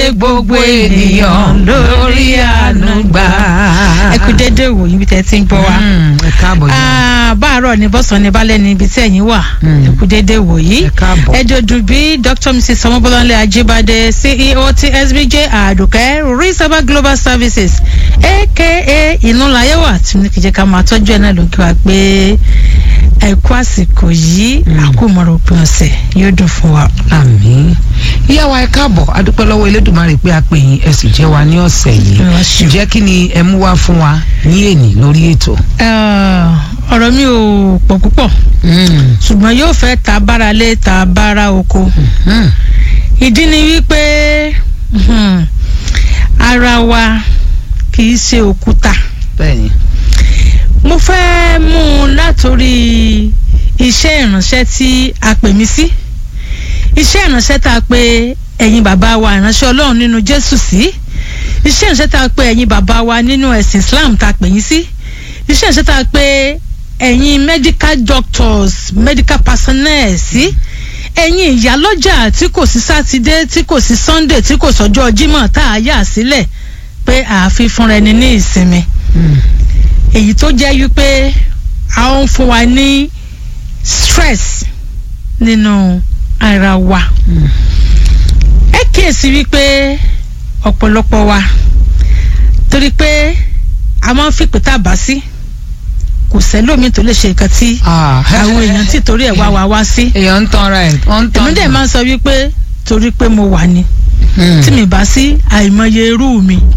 gbogbo ènìyàn lórí àánú gbà. ẹ kú dédé wò yín bí tẹ́ ti ń gbọ́ wa. Mm, ẹ káàbọ̀ yìí. Ah, báàárọ̀ ni bọ́sàn ni balẹ̀ ni ibi tí ẹ̀yin wà Mm. ẹ kú dédé wò yìí. ẹ káàbọ̀. ẹ̀dọ̀dù bí dr mrs ọmọbọ́láńlé ajíbádé ceo ti sbj àdùkẹ́ risaba global services aka ìnúlayẹ̀wà tí mo ní kí jẹ́ ká máa tọ́jú ẹ̀ náà ló kí wa pé ẹ kú àsìkò yìí Mm. àkómọ̀rọ̀ òpin ọ̀sẹ̀ yóò dùn fún wa. àmín ìyá wa ẹ káàbọ̀ adúpẹ́ lọ́wọ́ elédùnmarè pé a pè yín ẹ sì jẹ́ wa ní ọ̀sẹ̀ yìí Ẹ wá ṣeun. ǹjẹ́ kí ni ẹ mú wá fún wa ní èní lórí ètò. Ah, ọ̀rọ̀ mi ò pọ̀ púpọ̀ ṣùgbọ́n yóò fẹ́ ta bára lé ta bára oko Mm. ìdí ni wípé hmm, ara wa kì í ṣe òkúta bẹ́ẹ̀ni. mo fẹ́ mú un látòrí iṣẹ́ ìránṣẹ́ tí a pè mí sí iṣẹ́ ìránṣẹ́ tá a pè ẹ̀yin bàbá wa ìránṣẹ́ ọlọ́run nínú jésù sí iṣẹ́ ìránṣẹ́ tá a pè ẹ̀yin bàbá wa nínú ẹ̀sìn islam tá a pè yín sí iṣẹ́ ìránṣẹ́ tá a pè ẹ̀yin medical doctors medical personnel sí ẹ̀yin ìyálọ́jà tí kò sí sátidé tí kò sí sunday tí kò sọ́jọ́ jímọ̀ tá a yà sílẹ̀ pé àáfi fúnra ẹni ní ìsinmi Mm. èyí tó jẹ́ wípé a ó ń fún wa ní stress nínú ara wa Mm. ẹ kíyèsí wípé ọ̀pọ̀lọpọ̀ wa torí pé a máa ń fìpè tá a bá sí kò sẹ́lómi tó lè ṣe nǹkan tí Ah. àwọn èèyàn tí torí ẹ̀ wá wa wá sí èèyàn ń tanra ẹ̀ wọ́n ń tanra. èmi dẹ̀ máa ń sọ wípé torí pé mo wà ní Mm. tí mi bá sí àìmọye irú mi